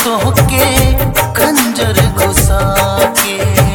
तोहके खंजर घुसा के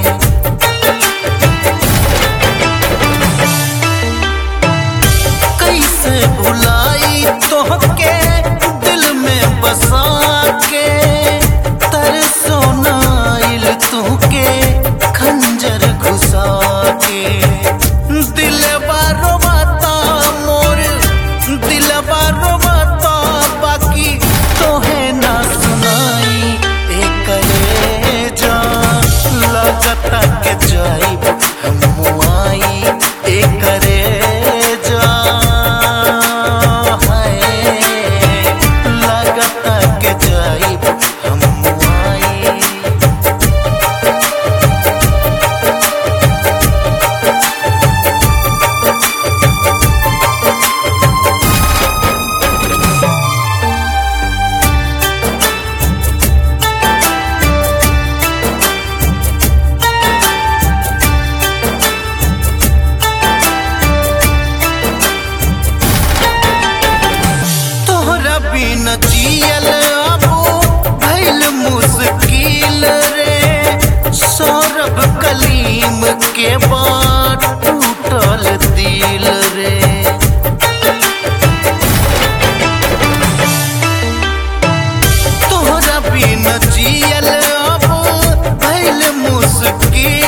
कैसे भुलाई तोहके दिल में बसा के तरसो नाइल तोहके खंजर घुसा के दिल बारो बाता मोर दिल बारो बाता बाकी तोहे ना सुनाई एकरे जा लगता के जाइब हम आई एकरे जा है लगता के जाइब हम आई तोहरा बिन जियल अबो भइल मुश्किल रे सौरभ कलीम के बाद टूटल दिल रे तोहरा बिन जियल अबो भइल मुश्किल